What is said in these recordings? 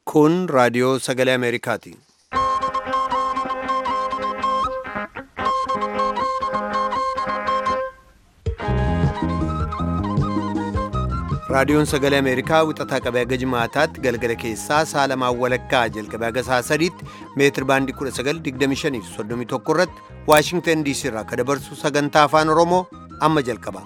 Kun raadiyoo sagalee Ameerikaati. Raadiyoon sagalee Ameerikaa wixataa qabee haga jimaataatti galgala keessaa saalamaan walakkaa jalqabee haga sa'a sadiitti meetir baandii 1925 fi 31 irratti Waashingtan DC irraa akka dabarsu sagantaa afaan Oromoo amma jalqaba.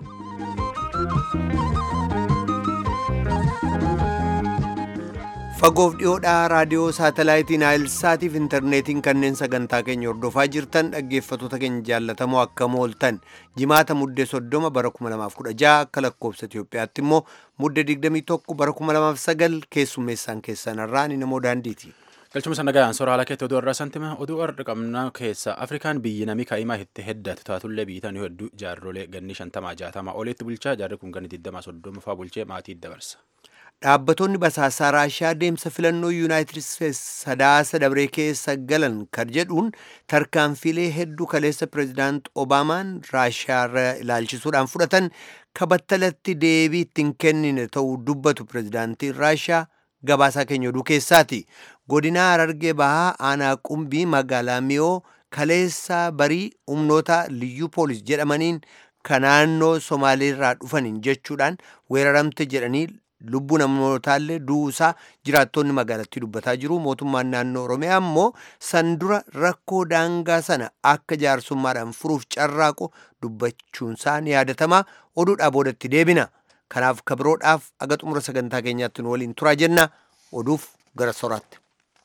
Fagoof dhiyoodhaa raadiyoo saatalaayitii Naayilsaatii fi intarneetiin kanneen sagantaa keenya hordofaa jirtan dhaggeeffattoota keenya jaallatamoo akkam ooltan jimaata muddee soddoma bara 2016 akka lakkoobsa Itoophiyaatti immoo muddee 21 bara 2009 keessummeessaan keessanarraa ni namoo daandiiti. Galchuma sannagayaan soora haala keetti oduu irraa santima oduu har'a qabna keessa Afrikaan biyyi namii kaa'imaa itti heddatu taatullee biyyitan hedduu jaarrolee ganni shantamaa jaatamaa olitti bulchaa jaarri kun ganni 20 fa'aa bulchee maatii dabarsa. Dhaabbattoonni basaasaa Raashiyaa deemsa filannoo Yuunaayitid Isteets sadaasa dabree keessa galan kan jedhuun tarkaanfiilee hedduu kaleessa pireezidaant Obaamaan Raashiyaa ilaalchisuudhaan fudhatan kabattalatti deebii ittiin kennine ta'uu dubbatu pireezidaantiin Raashiyaa gabaasaa keenya oduu keessaati. Godinaa Harargee Bahaa Aanaa Qumbii magaalaa Miyoo kaleessa barii humnoota liyyuu poolis jedhamaniin kan naannoo Somaaleerraa dhufaniin jechuudhaan weeraramte jedhanii lubbuu namootaallee duusaa jiraattonni magaalattii dubbataa jiru mootummaan naannoo oromiyaa immoo sandura rakkoo daangaa sana akka jaarsummaadhaan furuuf carraaqu dubbachuunsaa ni yaadatama oduudhaa boodatti deebina kanaaf kabiroodhaaf aga xumura sagantaa keenyaatti nu waliin turaa jenna oduuf gara soraatti.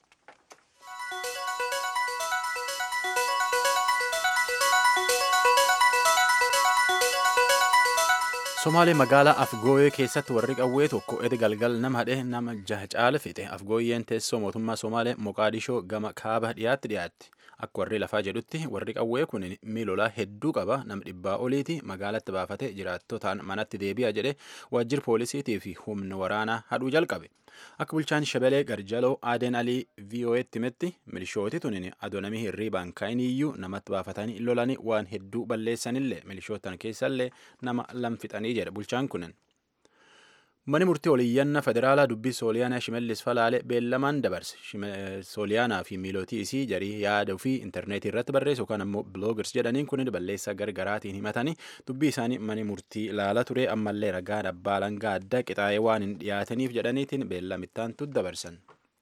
Somaalee magaalaa Afgooyee keessatti warri qawwee tokko edi galgal nama hadhee nama jaha caala fixe. Afgooyyeen teessoo mootummaa Somaalee Moqaadishoo gama kaaba dhiyaatti dhiyaatti. Akka warri lafaa jedhutti warri qawwee kun miilolaa hedduu qaba nama dhibbaa oliiti magaalatti baafate jiraattotaan manatti deebi'a jedhe waajjira poolisiitii fi humna waraanaa hadhuu jalqabe. Akka bulchaan Shabelee Garjaloo Aadeen Alii VOA'tti himetti milishooti tunin adoonamii hirriibaan kaa'iniyyuu namatti baafatanii lolanii waan hedduu balleessanillee milishootan keessallee nama lamfixanii jedha bulchaan kunin. Mani murtii oliyyannaa federaalaa dubbii Sooliyaanaa Shimallis Falaale beellamaan dabarse. Sooliyaanaa fi miilootii isii jarii yaada ofii intarneetii irratti barreessu yookaan ammoo biloogers jedhaniin kun balleessaa gargaraatiin himatanii dubbii isaanii mani murtii ilaala ture ammallee ragaan abbaa langaa adda qixaa'ee waan hin dhiyaataniif jedhaniitiin beellamittaan dabarsan.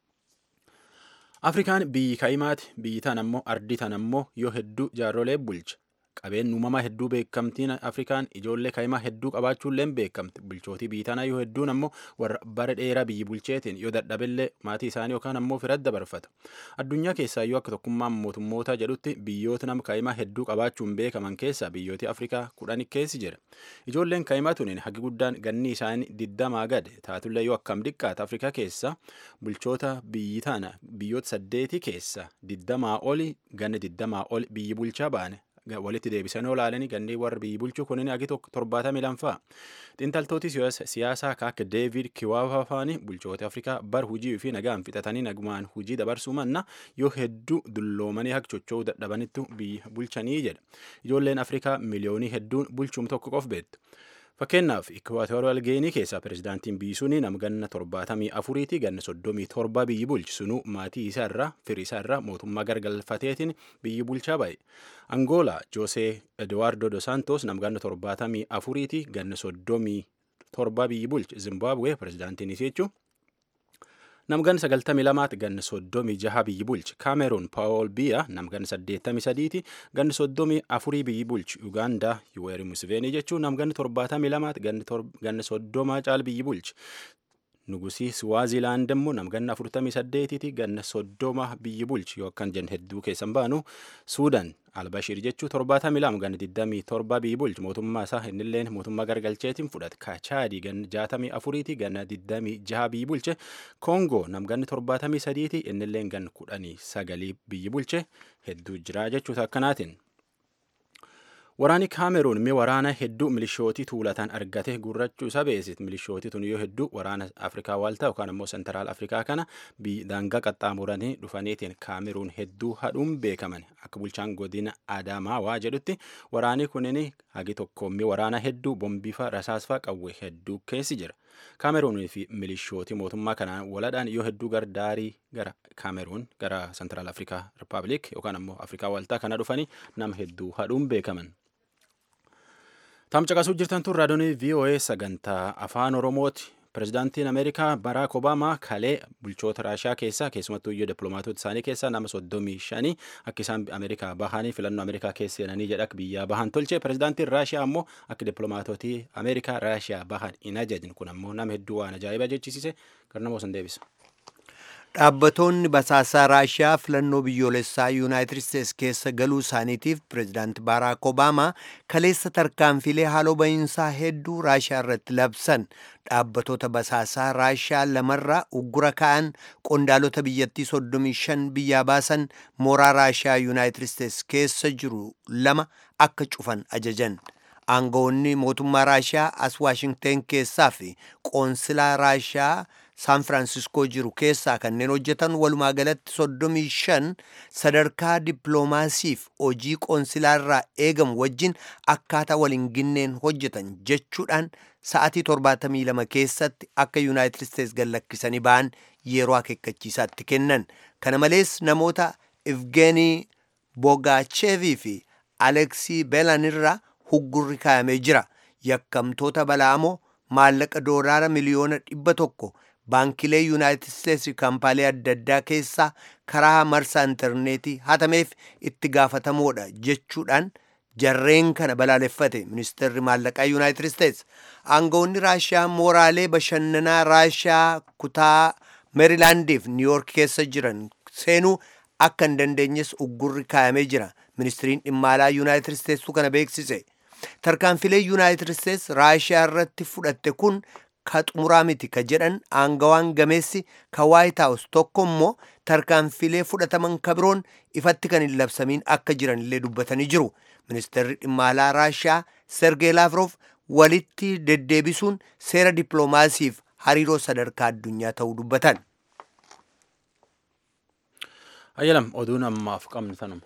Afrikaan biyyi kaa'imaati. Biyyi tan ammoo ardi tan ammoo yoo hedduu jaarrolee bulcha. Qabeen uumamaa hedduu beekamtiin Afrikaan ijoollee kaa'imaa hedduu qabaachuulleen beekamti. Bulchootii biyyi tanaa yoo hedduun ammoo warra bara dheeraa biyyi bulcheetiin yoo dadhabillee maatii isaanii yookaan ammoo firatti dabarfata. Addunyaa keessaa yoo akka tokkummaan mootummoota jedhutti biyyoota nama kaa'imaa hedduu qabaachuun beekaman keessaa biyyooti Afrikaa kudhan keessi jira. Ijoolleen kaa'imaa tuniin hagi guddaan ganni isaanii digdamaa gade taatullee yoo akkam xiqqaate Afrikaa keessa bulchoota biyyi tana biyyoota saddeetii keessa digdamaa oli ganni digdamaa oli biyyi bulchaa baane. walitti deebisanii olaalanii ganneen warra biyyi bulchuu kunin agi tokko torbaatamii lamfaa xiinxaltooti siyaasaa akka deevid kiwaafaa faani bulchoota afrikaa bar hujii fi nagaan fixatanii nagumaan hujii dabarsuu manna yoo hedduu dulloomanii akka chocho'uu dadhabanitti biyya bulchanii jedha ijoolleen afrikaa miliyoonii hedduun bulchuum tokko qof beektu. Fakkeenyaaf Ikwaatooriyal Geenii keessaa pireezidaantiin biyyi suni nama ganna torbaatamii afuriiti ganna soddomii torba biyyi bulchi sunuu maatii isaa irraa firii isaa irraa mootummaa gargalfateetiin biyyi bulchaa ba'e. Angoolaa Joosee Eduwaardo Dos Santos nama ganna torbaatamii afuriiti ganna soddomii torba biyyi bulchi Zimbabwee pireezidaantiin isii jechuun. Nam ganna sagaltamii lamaatti ganna soddomii jaha biyyi bulchi Kaameruun Paawol Biya nam ganna saddeettamii sadiiti ganna soddomii afurii biyyi bulchi Ugaandaa Yuweeri Museveenii jechuun nam ganna torbaatamii lamaatti ganna soddomaa caal biyyi bulchi. Nugusii Swaaziilaand immoo nam ganna afurtamii saddeetiiti ganna soddoma biyyi bulchi yoo akkan jennu hedduu keessan baanu Suudaan Albashiir jechuu torbaatamii lama ganna digdamii torba biyyi bulchi mootummaa isaa innilleen mootummaa gargalcheetiin fudhate Kaachaadii ganna jaatamii afuriiti ganna digdamii jaha biyyi bulche Koongoo nam ganna torbaatamii sadiiti innilleen ganna kudhanii sagalii biyyi bulche hedduu jira jechuuta akkanaatiin. Waraanni Kaameruun mi waraana hedduu milishootii tuulataan argate gurrachuu isa beesit. Milishootii tun yoo hedduu waraana Afrikaa waaltaa yookaan ammoo sentaraal Afrikaa kana daangaa qaxxaamuranii dhufaniitiin Kaameruun hedduu hadhuun beekaman. Akka bulchaan godina Adamaawaa jedhutti waraanni kunin hagi tokko mi waraana hedduu bombifa rasaasfaa qawwee hedduu keessi jira. Kaameruunii fi milishooti mootummaa kanaan waladhaan yoo hedduu gara daarii gara Kaameruun gara Sentiraal Afrikaa Rippaabilik yookaan ammoo Afrikaa Waltaa kana dhufanii nama hedduu hadhuun beekaman. Tamcaqasuu jirtan tun raadiyoonii VOA sagantaa afaan Oromooti. Pireezidaantiin Ameerikaa Baraak Obaamaa kalee bulchoota Raashiyaa keessaa keessumattuu iyyuu dippiloomaatota isaanii keessaa nama soddomii shanii akka isaan Ameerikaa bahanii filannoo Ameerikaa keessa seenanii jedha biyyaa bahan tolche. Pireezidaantiin Raashiyaa ammoo akka dippiloomaatotii Ameerikaa Raashiyaa bahan hin ajajin kun ammoo nama hedduu waan ajaa'iba jechisiise garnamoo san deebisa. Dhaabbattoonni basaasaa Raashiyaa filannoo biyyoolessaa Yuunaayitid Isteets keessa galuu isaaniitiif pireezidaanti Baaraak Obaamaa kaleessa tarkaanfilee haaloo bahiinsaa hedduu Raashiyaa irratti labsan. Dhaabbattoota basaasaa Raashiyaa lamarraa uggura ka'an qondaalota biyyattii 35 biyyaa baasan mooraa Raashiyaa Yuunaayitid Isteets keessa jiru lama akka cufan ajajan. Aangawoonni mootummaa Raashiyaa as Waashingteen keessaa fi qoonsilaa Raashiyaa Saan Firaansiskoo jiru keessaa kanneen hojjetan walumaa galatti 35 sadarkaa dippiloomaasiif hojii qoonsilaarraa eegamu wajjin akkaataa waliin ginneen hojjetan jechuudhaan sa'atii 72 keessatti akka Yuunaayitid Isteets gallakkisanii ba'an yeroo akeekkachiisaatti kennan. Kana malees namoota Evgeenii Bogaachevii fi Aleksii Beelanirraa huggurri kaayamee jira. Yakkamtoota bala'amoo maallaqa doolaara miliyoona dhibba tokko baankilee yuunaayitid isteetsi kaampaalee adda addaa keessaa karaa marsaa intarneetii hatameef itti gaafatamoodha jechuudhaan jarreen kana balaaleffate ministeerri maallaqaa yuunaayitid isteets aangawoonni raashiyaa mooraalee bashannanaa raashiyaa kutaa meerilaandiif niiyork keessa jiran seenuu akka hin dandeenyes uggurri kaayamee jira ministiriin dhimma alaa yuunaayitid isteetsu kana beeksise tarkaanfilee yuunaayitid isteets raashiyaa irratti fudhatte kun ka xumuraa miti ka jedhan aangawaan gameessi ka waayit haawus tokko immoo tarkaanfilee fudhataman ka biroon ifatti kan hin labsamiin akka jiran illee dubbatanii jiru ministeerri dhimma alaa raashiyaa sergee laafroof walitti deddeebisuun seera dippiloomaasiif hariiroo sadarkaa addunyaa ta'uu dubbatan. Ayyalam oduun ammaaf qabnu tanuma.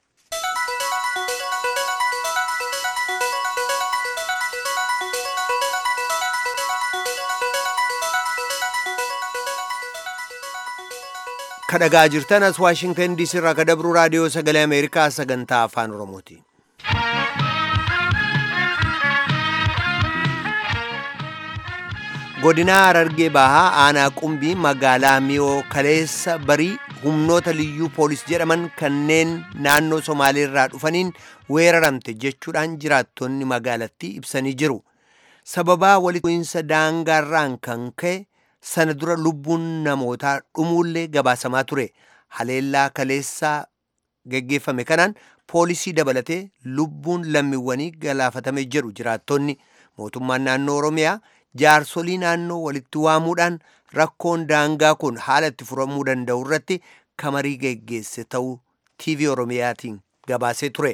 kadhagaa jirtan as waashingtan diisii irraa ka dabru raadiyoo sagalee ameerikaa sagantaa afaan oromooti godinaa harargee bahaa aanaa qumbii magaalaa miyoo kaleessa barii humnoota liyyuu poolis jedhaman kanneen naannoo somaaleerraa dhufaniin weeraramte jechuudhaan jiraattonni magaalattii ibsanii jiru sababaa walitti bu'iinsa daangaarraan kan ka'e sana dura lubbuun namootaa dhumuullee gabaasamaa ture haleellaa kaleessaa geggeeffame kanaan poolisii dabalatee lubbuun lammiiwwanii galaafatame jedhu jiraattonni mootummaan naannoo oromiyaa jaarsolii naannoo walitti waamuudhaan rakkoon daangaa kun haala itti furamuu danda'u irratti kamarii geggeesse ta'uu tv oromiyaatiin gabaasee ture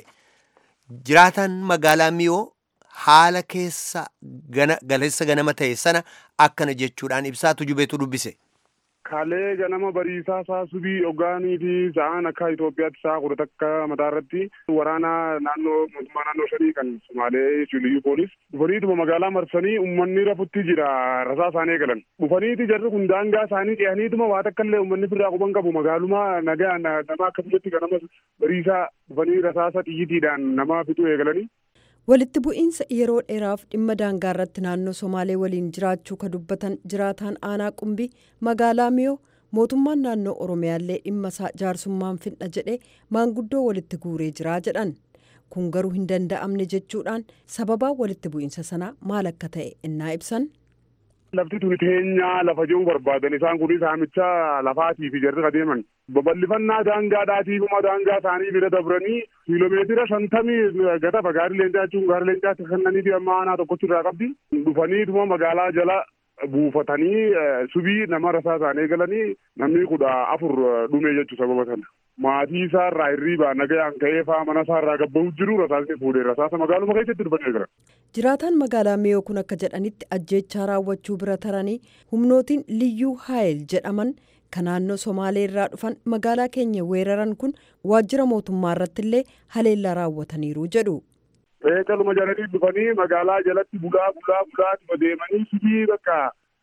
jiraataan magaalaa miyoo haala keessa galeessa ganama ta'e sana akkana jechuudhaan ibsaa tujubeetu dubbise. Kalee ganama bariisaa isaa subii ogaanii fi sa'aan akka Itoophiyaatti sa'a kudha takka mataa irratti waraana naannoo mootummaa naannoo shanii kan Sumaalee Liyyuu Poolis dhufaniituma magaalaa marsanii uummanni rafutti jira rasaa isaanii eegalan. Dhufaniiti jarri kun daangaa isaanii ce'aniituma waa takka illee uummanni firraa quban qabu magaalumaa nagaa nama akka biyyatti ganama bariisaa dhufanii rasaasa xiyyitiidhaan nama fixuu eegalanii. walitti bu'iinsa yeroo dheeraaf dhimma daangaa irratti naannoo somaalee waliin jiraachuu ka dubbatan jiraataan aanaa qumbii magaalaa miyoo mootummaan naannoo oromiyaallee dhimma isaa jaarsummaan fidha jedhee maanguddoo walitti guuree jiraa jedhan kun garuu hin danda'amne jechuudhaan sababaa walitti bu'iinsa sanaa maal akka ta'e innaa ibsan. lafti tuni teenyaa lafa jiru barbaadan isaan kun saamicha lafaatii fi jarri adeeman babal'ifannaa daangaadhaatiifuma daangaa isaanii bira dabranii kiiloomeetira shantamii gatafa gaarii leencaa jechuun gaarii leencaatti kennanii fi amma aanaa tokkotti irraa qabdi dhufaniituma magaalaa jala buufatanii subii nama rasaa isaanii eegalanii namni kudha afur dhume jechuu sababa sana. maatii isaa irraa hirriibaa nagayaan ka'ee faa mana isaa irraa gabba'u jiru rasaasni fuudhee rasaasa magaaluma keessatti dhufanii jira. jiraataan magaalaa miyoo kun akka jedhanitti ajjeechaa raawwachuu bira taranii humnootiin liyyuu haayil jedhaman kan naannoo somaalee irraa dhufan magaalaa keenya weeraran kun waajjira mootummaa irratti illee haleellaa raawwataniiru jedhu. Caluma jalanii dhufanii magaalaa jalatti bulaa bulaa bulaa deemanii sibii bakka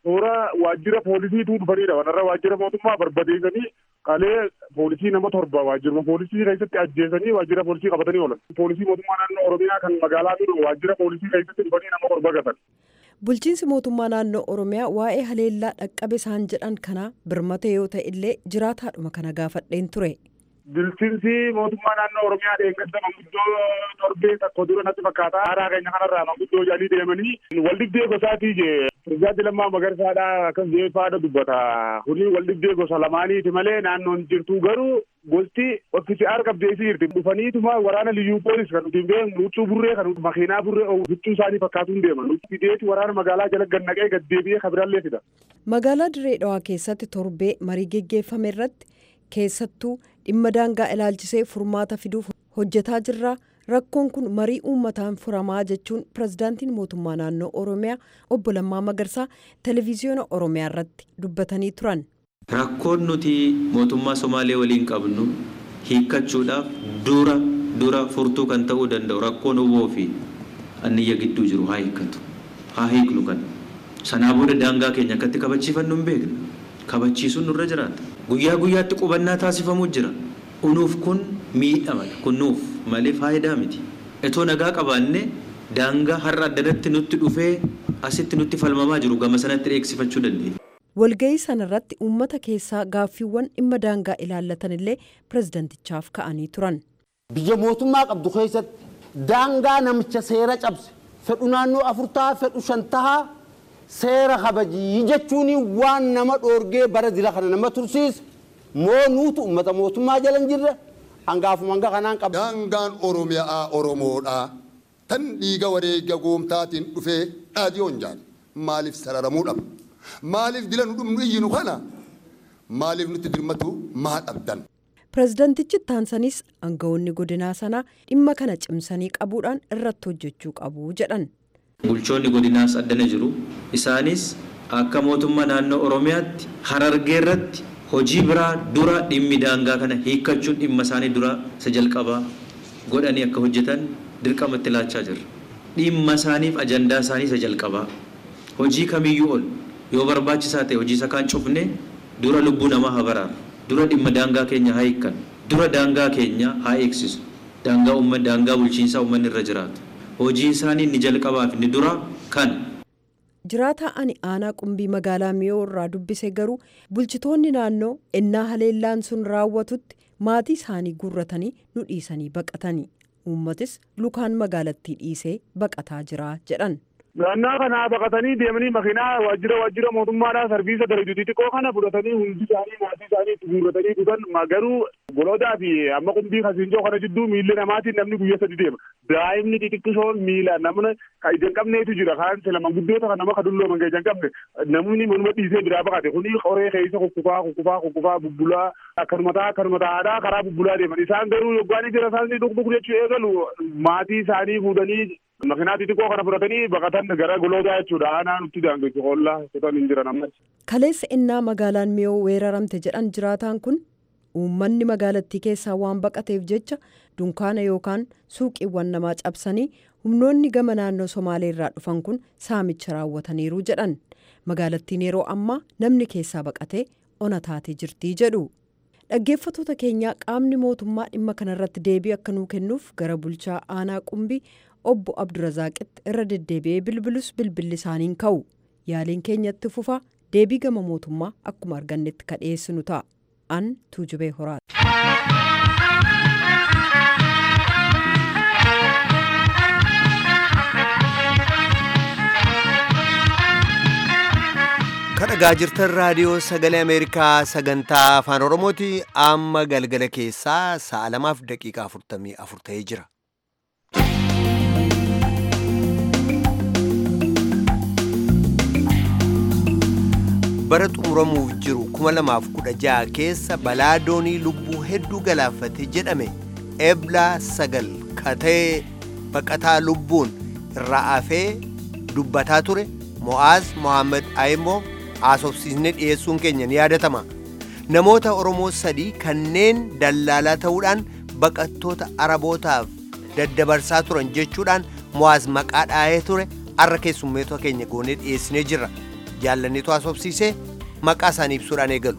toora waajjira poolisiitu dhufanidha wanarra waajjira mootummaa barbadeessanii qalee poolisii nama torba waajjiruma poolisii keessatti ajjeesanii waajjira poolisii qabatanii oolan poolisii mootummaa naannoo oromiyaa kan magaalaa jiru waajjira poolisii keessatti dhufanii nama torba gatan. Bulchiinsi mootummaa naannoo Oromiyaa waa'ee haleellaa dhaqqabe isaan jedhan kana birmate yoo ta'e illee jiraataadhuma kana gaafadheen ture. Bulchiinsi mootummaa naannoo Oromiyaa dheengadda manguddoo torbee tokko dura natti fakkaata. Haaraa keenya kanarraa manguddoo jalii deemanii waldhibdee gosaatii jee. Pireezidaantii Lammaa Magarsaadhaa akkas jee faada dubbata. Kuni waldhibdee gosa lamaaniiti malee naannoon jirtu garuu gosti ofiisiyaar qabdeessi jirti. Dhufaniituma waraana liyyuu poolis kan nuti beeknu huccuu burree kan makiinaa burree huccuu isaanii fakkaatuun deeman. Nuti fideeti waraana magaalaa jala gannaqee gaddeebi'ee kabirallee fida. Magaalaa Dirree Dhawaa keessatti torbee marii geggeeffame irratti keessattuu dhimma daangaa ilaalchisee furmaata fiduuf hojjetaa jirra. Rakkoon kun marii uummataan furamaa jechuun pirezidaantiin mootummaa naannoo Oromiyaa obbo Lammaa Magarsaa televezyiyoona Oromiyaa irratti dubbatanii turan. Rakkoon nuti mootummaa Somaalee waliin qabnu hiikkachuudhaaf dura dura furtuu kan ta'uu danda'u rakkoon oboo fi anniyya gidduu jiru haa hiikkatu. Haa hiiknu kan. Sanaa booda daangaa keenya akkatti kabachiifannu hin beekna. Kabachiisuun nurra jiraata. Guyyaa guyyaatti qubannaa taasifamuu jira. Unuuf kun miidhamadha. Kun nuuf malee faayidaa miti. Etoo nagaa qabaanne daangaa har'a addanatti nutti dhufee asitti nutti falmamaa jiru gama sanatti dheeksifachuu dandeenya. Walga'ii sanarratti uummata keessaa gaaffiiwwan dhimma daangaa ilaallatan illee pirezidantichaaf ka'anii turan. Biyya mootummaa qabdu keessatti daangaa namicha seera cabse fedhu naannoo afur ta'a fedhu shan ta'a seera kabajii jechuun waan nama dhoorgee bara dila kana nama tursiise moo nuutu uummata mootummaa jala hin jirre hangaafuma hanga kanaan qaba. Daangaan Oromiyaa Oromoodhaa tan dhiiga wareega goomtaatiin dhufee dhaadiyoon jaal maaliif sararamuu dhaba? Maaliif dila nu dhumnu iyyinu kana? Maaliif nutti dirmatu maa dhabdan? Pirezidantichi taansanis aangawoonni godinaa sanaa dhimma kana cimsanii qabuudhaan irratti hojjechuu qabu jedhan. Bulchoonni godinaas addana jiru. Isaanis akka mootummaa naannoo Oromiyaatti harargee irratti hojii biraa dura dhimmi daangaa kana hiikkachuun dhimma isaanii dura isa jalqabaa godhanii akka hojjetan dirqamatti laachaa jirra. Dhimma isaaniif ajandaa isaanii isa jalqabaa. Hojii kamiyyuu ol yoo barbaachisaa ta'e hojii isa kaan cufne dura lubbuu namaa haa baraaru. Dura dhimma daangaa keenya haa hiikkan. Dura daangaa keenya haa eegsisu. Daangaa uummanni daangaa bulchiinsaa uummanni irra jiraatu. Hojii isaanii ni jalqabaaf ni dura kan. Jiraataa ani aanaa qumbii magaalaa miyoo irraa dubbise garuu bulchitoonni naannoo ennaa haleellaan sun raawwatutti maatii isaanii guurratanii nu dhiisanii baqatanii uummatis lukaan magaalattii dhiisee baqataa jira jedhan. Naannaa kana baqatanii deemanii makiinaa waajjira waajjira mootummaadhaa sarbiisa darajuu xixiqqoo kana fudhatanii hundi isaanii maatii isaanii itti guurratanii dhufan garuu goloodaa fi amma qumbii kasiinjoo kana jidduu miilli namaatiin namni guyyaa sadi deema. Daa'imni xixiqqishoon miila namni ka ija hin qabneetu jira kaan sila manguddoota kan nama ka dulloo manga ija hin qabne namni manuma dhiisee biraa baqate kuni qoree keessa kukkufaa kukkufaa kukkufaa bubbulaa akkanuma ta'a akkanuma ta'aadhaa karaa bubbulaa deeman isaan garuu yoggaanii jira isaan dhugdhug jechuu eegalu maatii isaanii fuudhanii makiinaa xixiqqoo kana fudhatanii baqatan gara goloodaa jechuudha aanaa nutti daangeessu hollaa kutan hin jiran ammas. Kaleessa innaa magaalaan miyoo weeraramte jedhan jiraataan kun uummanni magaalattii keessaa waan baqateef jecha dunkaana yookaan suuqiiwwan namaa cabsanii humnoonni gama naannoo somaaleerraa dhufan kun saamicha raawwataniiru jedhan magaalattiin yeroo ammaa namni keessaa baqatee ona taatee jirtii jedhu. Dhaggeeffattoota keenyaa qaamni mootummaa dhimma kanarratti deebii akka nuu kennuuf gara bulchaa aanaa qumbii obbo Abdurazaaqitti irra deddeebi'ee bilbilus bilbilli isaaniin ka'u yaaliin keenyatti fufa deebii gama mootummaa akkuma argannetti ka dhiyeessinu ta'a an tuujubee horaati. kadhagaa jirtan raadiyoo sagalee ameerikaa sagantaa afaan oromooti amma galgala keessaa sa'a lamaaf daqiiqaa afurtamii afur ta'ee jira. bara xumuramuuf jiru 2016 keessa balaa doonii lubbuu hedduu galaafate jedhame eblaa sagal katee baqataa lubbuun irraa hafee dubbataa ture mo'aaz mohaammed ayimoo haasofsiisnee dhiyeessuun keenya ni yaadatama namoota oromoo sadii kanneen dallaalaa ta'uudhaan baqattoota arabootaaf daddabarsaa turan jechuudhaan mo'aaz maqaa dhaa'ee ture arra keessummeetota keenya goonee dhiyeessinee jirra jaallannitu haasofsiisee maqaa isaanii ibsuudhaan eegalu.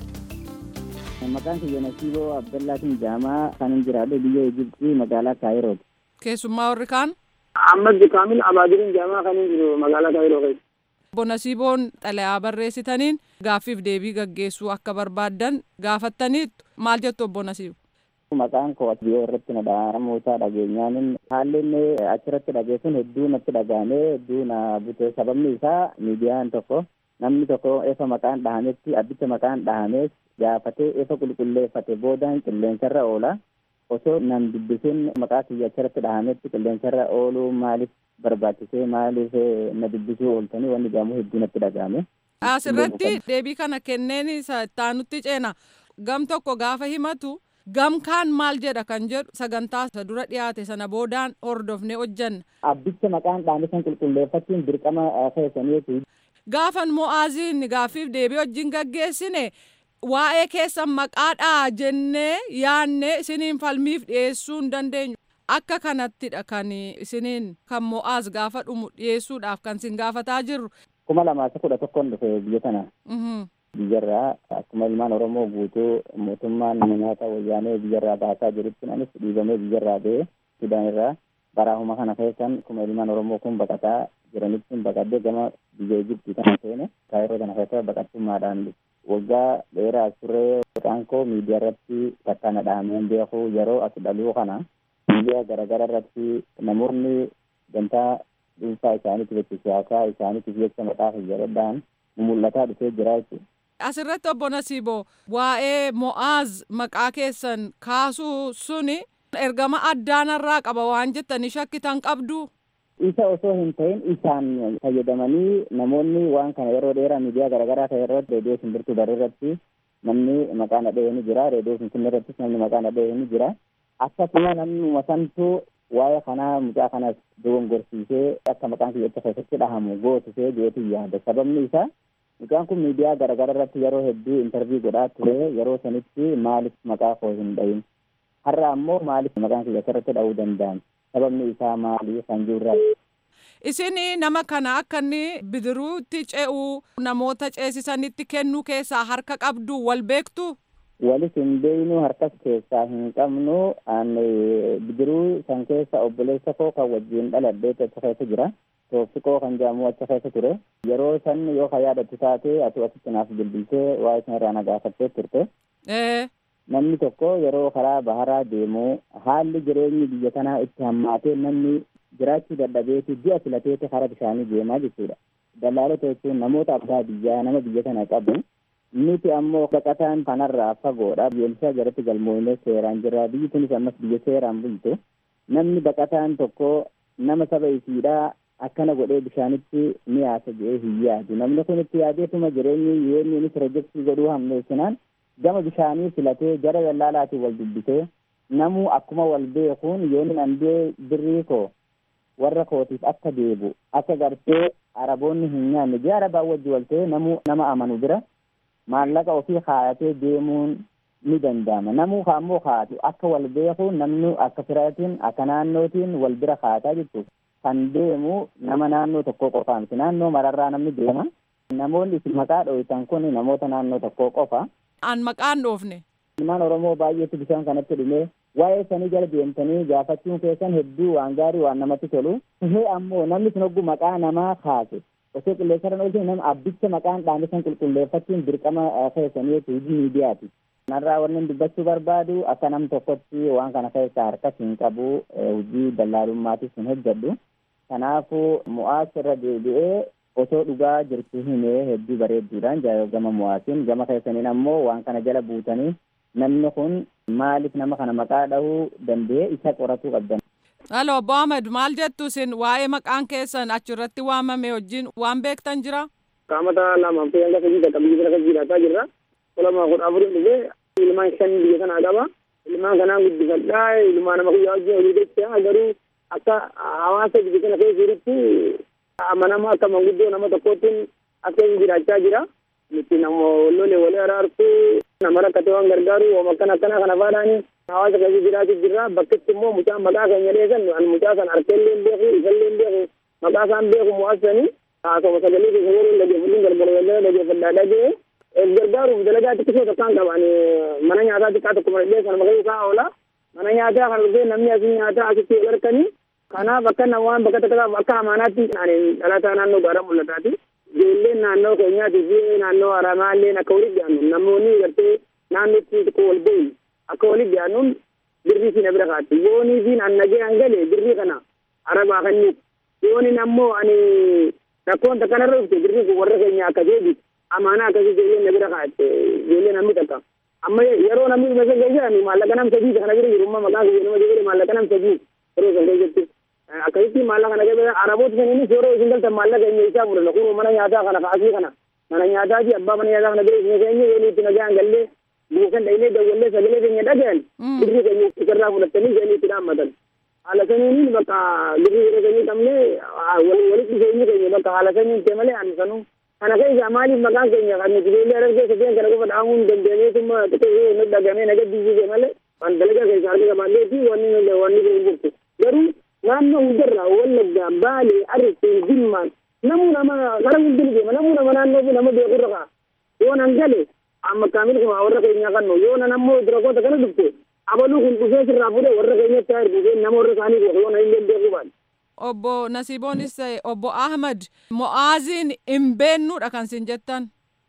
Maqaan kiyya Nasiiboo Abdallaatiin Jaamaa kan hin jiraadhu biyya Ijibxii magaalaa Kaayirooti. Keessummaa warri kaan? Ahmad Kaamil Abaadirin Jaamaa kan hin jiru magaalaa Kaayiroo keessa. Obbo Nasiiboon xalayaa barreessitaniin gaaffiif deebii gaggeessuu akka barbaaddan gaafattaniittu maal jettu obbo Nasiibo? Maqaan koo biyya irratti na dhaamuusaa dhageenyaan haalli inni achirratti dhageessuun hedduu natti dhagahamee hedduu na bute sababni isaa miidiyaan tokko namni tokko efa maqaan dhahametti abbicha maqaan dhahamees gaafatee efa qulqulleeffate boodaan qilleensarra oola osoo nan dubbisin maqaa kiyya achirratti dhahametti qilleensarra ooluu maaliif barbaachisee maaliif na dubbisuu ooltanii wanni jedhamu hedduu natti dhagahame. Asirratti deebii kana kenneen isa ittaanutti ceena gam tokko gaafa himatu gam kaan maal jedha kan jedhu sagantaa isa dura dhiyaate sana boodaan hordofnee hojjanna. Abbicha maqaan dhaame san qulqulleeffachuun dirqama keessaniiti. Gaafan mo'aaziin gaaffiif deebii wajjin gaggeessine waa'ee keessan maqaadhaa jennee yaannee isiniin falmiif dhiyeessuu hin dandeenyu. Akka kanattidha kan isiniin kan mo'aaz gaafa dhumu dhiyeessuudhaaf kan isin gaafataa jirru. Kuma lamaa isa kudha tokkoon dhufe biyya kana. Biyyarraa akkuma ilmaan Oromoo guutuu mootummaan nyaata wayyaanee biyyarraa baasaa jirutti anis dhiibamee biyyarraa ba'ee Sudaan irraa baraahuma kana keessan akkuma ilmaan Oromoo kun baqataa jiranitti baqadee gama biyya Ijibtii kana seene kaayiroo kana keessa baqattummaadhaan waggaa dheeraa turee maqaan koo miidiyaa irratti takka na dhahameen beeku yeroo as dhaluu kana miidiyaa garaagaraa irratti namoonni gantaa dhuunfaa isaaniitiif jecha siyaasaa isaaniitiif jecha maqaa fayyadamuudhaan mul'ataa dhufee jira jechuudha. Asirratti obbo Nasiiboo waa'ee Mo'aaz maqaa keessan kaasuu suni ergama addaanarraa qaba waan jettanii shakkitan qabdu. Isa osoo hin ta'in isaan fayyadamanii namoonni waan kana yeroo dheeraa miidiyaa garaagaraa ta'e irratti reediyoo simbirtuu daree irratti namni maqaa nadhee ni jira reediyoo finfinnee irrattis namni maqaa nadhee ni jira akkasuma namni santuu waa'ee kanaa mucaa kanas dogongorsiisee akka maqaan kiyya keessatti dhahamu gootisee jeetu yaada sababni isaa mucaan kun miidiyaa garaagaraa irratti yeroo hedduu intarvii godhaa ture yeroo sanitti maaliif maqaa koo hin dhahin har'a ammoo maaliif maqaan kiyya irratti dhahuu danda'an sababni isaa maali kan jirra. Isin nama kana akka inni bidiruutti ce'uu namoota ceesisanitti kennuu keessaa harka qabdu wal beektu. Walis hin beeknu harkas keessaa hin qabnu bidiruu san keessa obboleessa koo kan wajjin dhaladhee achi keessa jira. Toofsikoo kan jedhamu achi keessa ture. Yeroo san yoo ka yaadatu taate atu asitti naaf bilbiltee waa'ee sana irraa na gaafattee turte. Namni tokko yeroo karaa baharaa deemu haalli jireenyi biyya kanaa itti hammaatee namni jiraachuu dadhabeeti ji'a filateeti karaa bishaanii deemaa jechuudha. Dallaalota jechuun namoota abbaa biyyaa nama biyya kana qabu. Nuti ammoo baqataan kanarraa fagoodha. Biyyoolessaa jalatti galmoonee seeraan jira. Biyyi kunis ammas biyya seeraan bultu. Namni baqataan tokko nama saba isiidhaa akkana godhee bishaanitti ni yaasa jedhee hin yaadu. Namni kun itti yaadeetuma jireenyi yoo inni pirojektii godhuu hammeessinaan gama bishaanii filatee jara dallaalaatiin wal dubbisee namuu akkuma wal beekuun yoo inni andee birrii koo warra kootiif akka deebu akka gartee araboonni hin nyaanne jee arabaa wajji wal ta'ee namuu nama amanu bira maallaqa ofii kaayatee deemuun ni danda'ama namuu ammoo kaatu akka wal beeku namni akka firaatiin akka naannootiin wal bira kaataa jechuudha kan deemu nama naannoo tokkoo qofaa miti naannoo mararraa namni deema namoonni isin maqaa dho'itan kun namoota naannoo tokkoo qofa. An maqaan dhoofne. Ilmaan Oromoo baay'eetu bishaan kanatti dhumee waa'ee sanii jala deemtanii gaafachuun keessan hedduu waan gaarii waan namatti tolu. Hee ammoo namni sun hogguu maqaa namaa kaase osoo qilleensarran oolchine nama abbicha maqaan dhaame san qulqulleeffachuun dirqama keessanii hojii miidiyaati. Kanarraa wanni dubbachuu barbaadu akka nam tokkotti waan kana keessaa harkas hin qabu hojii dallaalummaatis hin hojjedhu. Kanaafuu mo'aas irra deebi'ee osoo dhugaa jirtu himee hedduu bareedduudhaan gama mo'aasiin gama keessaniin ammoo waan kana jala buutanii namni kun maaliif nama kana maqaa dhahuu danda'e isa qoratuu qabdan. Halo obbo Ahmed maal jettu isin waa'ee maqaan keessan achirratti waamame wajjin waan beektan jira? Qaamata lama fi hanga sadii takka biyya kana jiraataa jirra. Kolama kudha afurii dhufee ilmaan shan biyya kanaa qaba. Ilmaan kanaan guddifadhaa ilmaan nama kuyyaa wajjin hojii jecha garuu akka hawaasa biyya kana keessa jirutti amanama akka manguddoo nama tokkootiin akka inni jiraachaa jira. Nuti nama lole walii araartu nama rakkate waan gargaaru waan akkana akkana kana faadhaani hawaasa keessa jiraatu jirra. Bakkitti immoo mucaan maqaa keenya dheesan an mucaa kan harkeellee beeku isallee beeku maqaa isaan beeku mo'aasanii haasawaa sagalee keessa yeroo dhageeffatuun galgala dhageeffadhaa dhagee gargaaruuf dalagaa xiqqisoo takkaan qaban mana nyaataa xiqqaa tokko malee sana maqaa isaa oola mana nyaataa kan dhufee namni asii nyaataa asitti wal harkanii kanaaf akka namaan bakka takkaaf akka amaanaatti dhalataa naannoo gaara mul'ataati. Ijoolleen naannoo keenyaatii fi naannoo haramaalleen akka walitti dhiyaannu namoonni gartee naannootti tokko wal ga'u akka walitti dhiyaannuun birrii fi na bira kaatti. Yoonii fi annagee hangale birrii kana arabaa kanniif. Yooniin ammoo ani rakkoon takka narra dhufte birrii kun warra keenya akka deebi amaanaa akkasii ijoolleen na bira kaatte ijoollee namni takka. Amma yeroo namni dhuma isa geessan maallaqa nam sadii kana bira jiru amma maqaan kiyya nama jedhee maallaqa nam sadii yeroo san keessatti. akkasitti maallaqa kana gaba araboota saniinis yeroo isin galtan maallaqa eenyu isaa fudhanna kun mana nyaataa kana kaasii kana mana nyaataa fi abbaa mana nyaataa kana bira isin keenya yoo itti nagaan gallee buusan dhaynee dawwallee sagalee keenya dhagayan birrii keenya isarraa fudhattanii jedhanii itti dhaammatan. Haala saniin bakka birrii yeroo keenya qabne walitti dhufeenyi keenya bakka haala saniin ta'e malee ani sanuu kana keessa maaliif maqaan keenya kan nuti ijoollee argee sadeen kana qofa dhaamuun dandeenyeetuma xiqqoo nu dhagamee nagaddiisise malee kan dalagaa keessa harka qabaallee fi wanni wanni kun jirtu garuu naannoo hundarraa wallaggaa baalee arriseen jimmaan namuu nama gara hundin deema namuu nama naannoo fi nama beekurra ka'a yoo nan gale amma kaamil kuma warra keenyaa kannu yoo nan ammoo durakoota kana dhufte abaluu kun dhufee sirraa fuudhee warra keenyatti haa dhufee nama warra isaanii beeku yoo nan hin beeku baadhe. Obbo Nasiiboonis ta'e obbo Ahmad Mo'aaziin hin beennuudha kan sin jettan.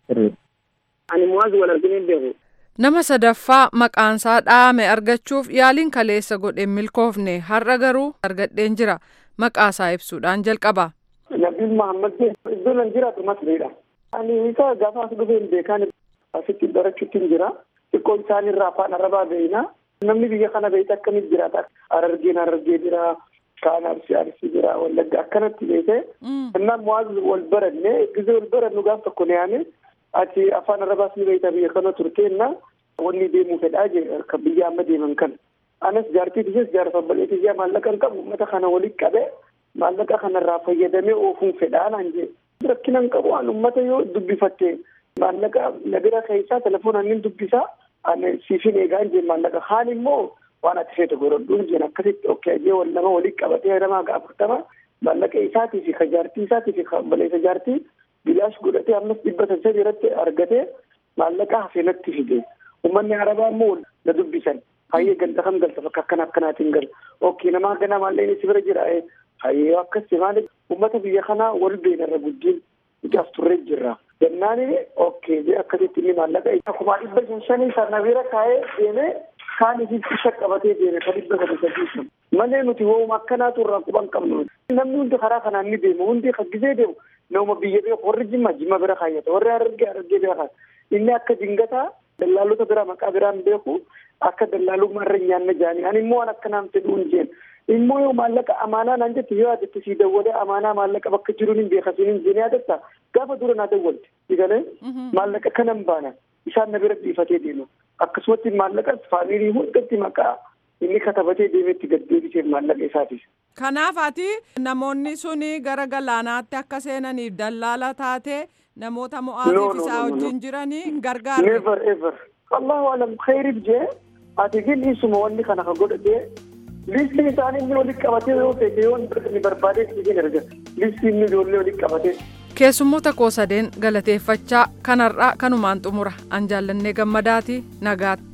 Ani Mo'aaz wal arginu hin beeku. Nama sadaffaa maqaansaa dhaame argachuuf yaaliin kaleessa godhe milkoofne har'a garuu argadheen jira maqaasaa ibsuudhaan jalqaba. Nabiin Mahammad iddoo nan jiraatu masriidha. Ani isa gaafa as dhufee hin beekan asitti barachuutti hin jira. Xiqqoo isaanirraa afaan arabaa beeyna. Namni biyya kana beeyte akkamitti jiraata? Harargeen harargee jira. Kaan arsii arsii jira. Wallagga akkanatti beekte. Innaan Mu'aaz wal baranne gizee wal barannu gaaf tokko ne yaane ati afaan arabaas ni beekta biyya kana turteenna wanni deemuu fedhaa jee kan biyya amma deeman kan anas jaartii tiyes jaarsa obboleetii ijaa maallaqa hin qabu uummata kana walitti qabe maallaqa kanarraa fayyadamee oofuun fedhaa naan jee rakkina hin qabu an uummata yoo dubbifatte maallaqa nagara keessaa telefoonaan nin dubbisaa ani siifin eegaan jee maallaqa haan immoo waan ati feete godhadhuun jeen akkasitti okkee jee wal nama walitti qabatee namaa gaafurtama maallaqa isaatii fi ka jaartii isaatii fi ka obboleessa jaartii bilaash godhatee ammas dhibba saddeet irratti argatee maallaqa hafeenatti fide uummanni arabaa immoo na dubbisan hayyee ganda kam galta bakka akkana akkanaatiin gal okkii namaa ganaa maalleen si bira jira hayyee akkas maali uummata biyya kanaa wal beenarra guddiin nuti as turree jirra gannaani okkee jee akkasitti inni maallaqa akkuma dhibba shan shanii sana bira kaa'ee deemee kaan isiif isha qabatee deeme ka dhibba sadi sadii sun malee nuti wooma akkanaatu irraa quban qabnu namni hundi karaa kanaan ni deemu hundi gisee deemu nama biyya beeku warri jimma jimma bira kaayyata warri harargee harargee bira kaayata inni akka dingataa dallaalota biraa maqaa biraan beeku akka dallaalummaa irra nyaanna jaanii ani immoo waan akkanaan fedhuun jeen immoo yoo maallaqa amaanaa naan jette yoo yaadatte sii dawwalee amaanaa maallaqa bakka jiruun hin beekasiin hin jeen yaadatta gaafa dura naa dawwalte digalee maallaqa kanan baana isaan na bira dhiifatee deemu akkasumatti maallaqas faamilii hundatti maqaa inni katabatee deemetti gad deebiseef maallaqa isaatiif. Kanaaf ati namoonni suni gara galaanaatti akka seenaniif dallaala taatee namoota mo'aatiif isaa wajjin jiranii hin gargaarre. Never ever. Allahu alam khayriif jee ati gin isuma wanni kana ka godhatee listii isaanii inni walitti qabatee yoo feete yoo inni barbaadee isin erga listii inni ijoollee walitti qabatee. Keessummoota koo sadeen galateeffachaa kanarraa kanumaan xumura an jaallannee gammadaati nagaatti.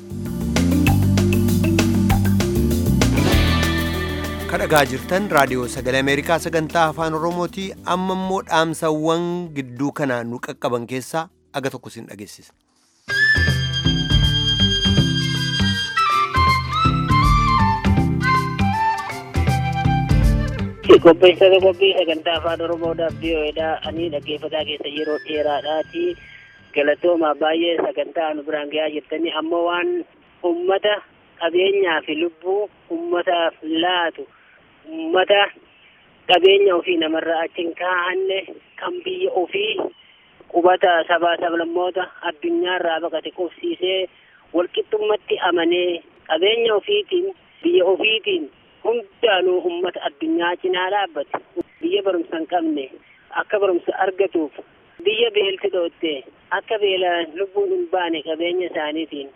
kadhagaa jirtan raadiyoo sagalee ameerikaa sagantaa afaan oromooti amma immoo dhaamsawwan gidduu kana nu qaqqaban keessaa aga tokko sin dhageessisa. qopheessitoota qophii sagantaa afaan oromoodhaaf biyyoodha ani dhaggeeffataa keessa yeroo dheeraadhaati galatooma baay'ee sagantaa nu biraan gahaa jirtanii ammoo waan ummata qabeenyaa fi lubbuu ummataaf laatu ummata qabeenya ofii namarraa achiin kaa'anne kan biyya ofii qubata sabaa sablammoota addunyaarraa baqate qubsiisee walqixxummatti amanee qabeenya ofiitiin biyya ofiitiin hundaanuu ummata addunyaa cinaa dhaabbate biyya barumsa hin qabne akka barumsa argatuuf biyya beelti dhootte akka beelaan lubbuun hin baane qabeenya isaaniitiin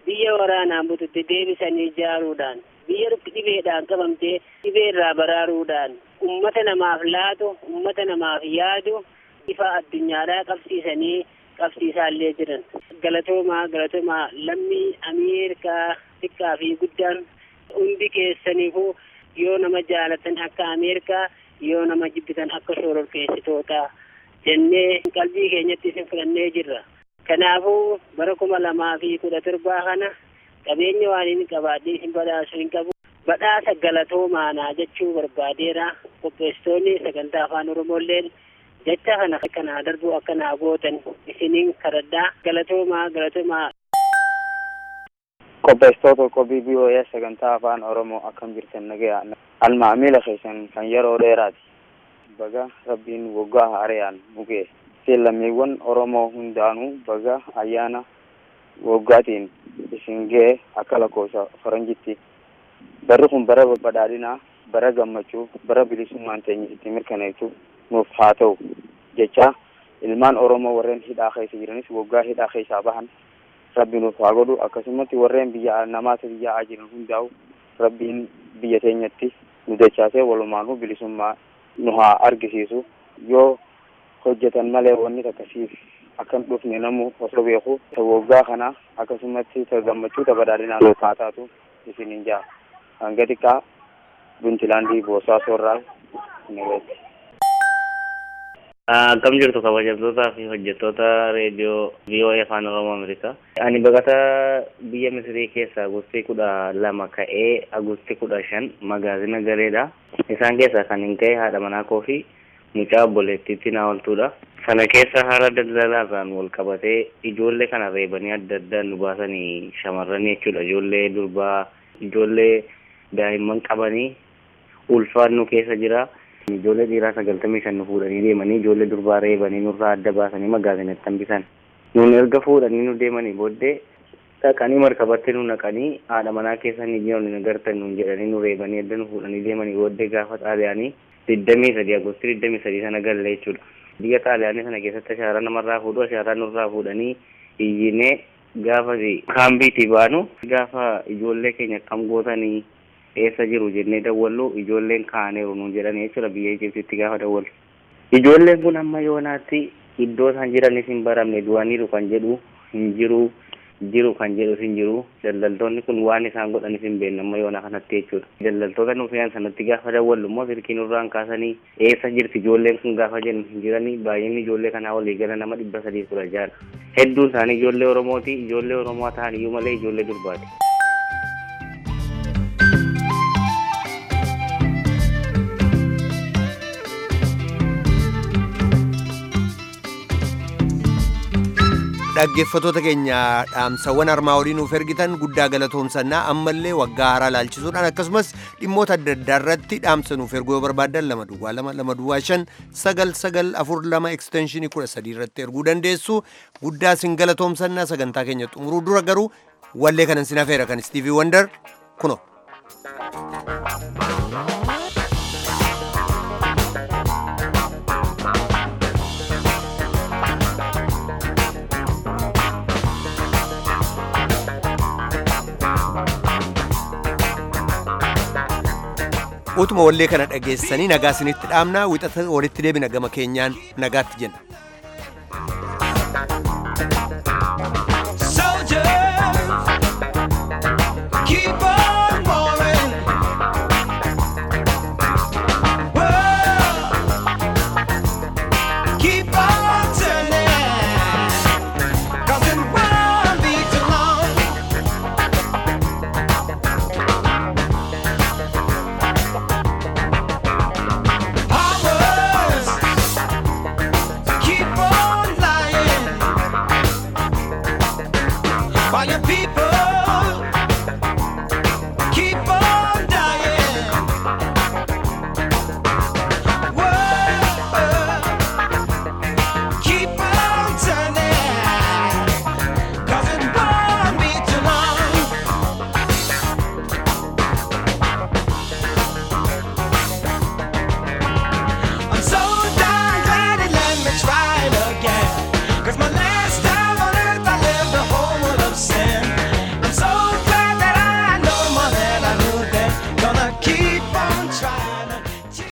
biyya waraanaan bututti deebisanii ijaaruudhaan biyya dhibeedhaan qabamtee dhibee irraa baraaruudhaan ummata namaaf laatu ummata namaaf yaadu ifa addunyaadhaa qabsiisanii qabsiisaallee jiran galatoomaa galatoomaa lammii ameerikaa xiqqaa fi guddaan hundi keessaniifuu yoo nama jaalatan akka ameerikaa yoo nama jibbitan akka shororkeessitoota jennee qalbii keenyatti isin fudhannee jirra. Kanaafuu bara kuma lamaa fi kudha torbaa kana qabeenya waan inni qabaadhee isin badhaasu hin qabu. Badhaasa galatoomaanaa jechuu barbaadeera. Qopheessitoonni sagantaa afaan Oromoolleen jecha kana kanaa darbuu akka naa gootan isiniin kadhadhaa galatoomaa galatoomaa. Qopheessitoota qophii BOS sagantaa afaan Oromoo akkam jirtan nagayaa almaa miila keessan kan yeroo dheeraati. Baga rabbiin waggaa haarayaan mugee lammiiwwan Oromoo hundaanuu baga ayyaana waggaatiin isin ga'e akka lakkoofsa faranjitti. Barri kun bara badhaadhinaa, bara gammachuu, bara bilisummaan teenya itti mirkaneessu nuuf haa ta'u jecha ilmaan Oromoo warreen hidhaa keessa jiranis waggaa hidhaa keessaa bahan rabbi nuuf haa godhu akkasumatti warreen biyya namaata biyyaa jiran hundaa'u rabbiin biyya teenyatti nu dachaasee walumaanuu bilisummaa nu haa argisiisu yoo hojjetan malee wanni akkasiif akkan dhufne namu osoo beeku waggaa kana akkasumatti gammachuu badhaadhinaa nuuf haa taatu isiniin jaa hanga xiqqaa buntilaandii boosaa soorraa nageetti. Akkam jirtu kabajamtootaa fi hojjettoota reediyoo VOA afaan Oromoo Ameerikaa. Ani baqataa biyya Misirii keessa Agustii kudha lama ka'ee Agustii kudha shan magaazina gareedha. Isaan keessaa kan hin ka'e haadha manaa koo fi mucaa obboleettiitti naa ooltudha. Sana keessa haala daldalaarraan wal qabatee ijoollee kana reebanii adda addaan nu baasanii shamarranii jechuudha. Ijoollee durbaa, ijoollee daa'imman qabanii ulfaan nu keessa jira. Ijoollee dhiiraa sagaltamii shan nu fuudhanii deemanii ijoollee durbaa reebanii nurraa adda baasanii magaazinatti hambisan. Nun erga fuudhanii nu deemanii booddee dhaqanii markabatti nu naqanii haadha manaa keessa ni jiran nu agartan nun jedhanii nu reebanii adda nu fuudhanii deemanii booddee gaafa xaaliyaanii digdamii sadii agostii digdamii sadii sana galle jechuudha. Biyya xaaliyaanii sana keessatti ashaaraa namarraa fuudhu ashaaraa nurraa fuudhanii iyyinee gaafa kaambiitii baanu gaafa ijoollee keenya kam gootanii eessa jiru jennee dawwallu ijoolleen kaaneeru nuun jedhan jechuudha biyya Ijiptitti gaafa dawwallu. Ijoolleen kun amma yoonaatti iddoo isaan jiranis hin baramne du'aniiru kan jedhu hin jiru jiru kan jedhu hin jiru daldaltoonni kun waan isaan godhanis hin beekne amma yoona kanatti jechuudha. Daldaltoota nuuf fe'an sanatti gaafa dawwallu immoo silkii nurraan kaasanii eessa jirti ijoolleen kun gaafa jennu hin jirani baay'inni ijoollee kanaa walii gala nama dhibba sadii kudha jaha. Hedduun isaanii ijoollee Oromooti ijoollee Oromoo ta'an iyyuu malee ijoollee durbaati. dhaggeeffatoota keenya dhaamsawwan armaa olii nuuf ergitan guddaa galatoomsannaa ammallee waggaa haaraa laalchisuudhaan akkasumas dhimmoota adda addaa irratti dhaamsa nuuf erguu yoo barbaaddan lama duwwaa lama lama duwwaa shan sagal sagal afur lama ekstenshinii kudha sadii irratti erguu dandeessu guddaa sin galatoomsannaa sagantaa keenya xumuruu dura garuu wallee kanan sin hafeera kan istiivii wandar kuno. utuma wallee kana dhageessanii nagaa isinitti dhaamnaa wixata walitti deebina gama keenyaan nagaatti jenna.